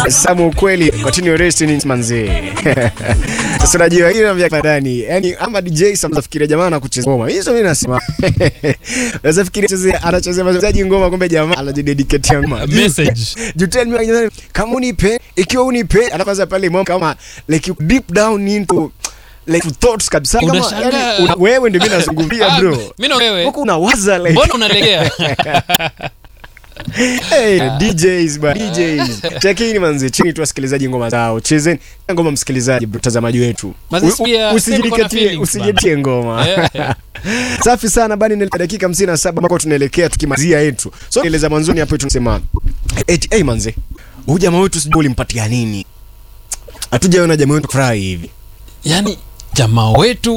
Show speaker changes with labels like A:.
A: Samu ukweli continue rest in manzee. Sasa unajua hii na vya ndani. Yaani ama DJ Sam zafikiria jamaa anakucheza ngoma. Hizo mimi nasema. Unaweza fikiria chezea anachezea mchezaji ngoma kumbe jamaa anajidedicate ngoma.
B: Message.
A: You tell me kama unipe, ikiwa unipe, anaanza pale mambo kama like you deep down into like thoughts kabisa kama
B: Unashangaa.
A: yani, una, wewe ndio mimi nazungumzia
B: Ah,
A: bro.
B: mimi na wewe.
A: Huko unawaza like
B: Mbona unalegea?
A: Hey, DJs ba DJs. Chekini manzi chini tu wasikilizaji ngoma zao. Chezeni ngoma msikilizaji mtazamaji wetu.
B: Manzi,
A: U- u-
B: pia sema kuna
A: Usijidiketie
B: feelings
A: usijitie ngoma.
B: Eh, eh.
A: Safi sana bani ni dakika 57 ambako tunaelekea tukimalizia yetu. So eleza mwanzoni hapo tunasema eti hey manzi. Huyu jamaa wetu sijui ulimpatia nini? Hatujaona jamaa wetu furahi hivi.
B: Yaani jamaa wetu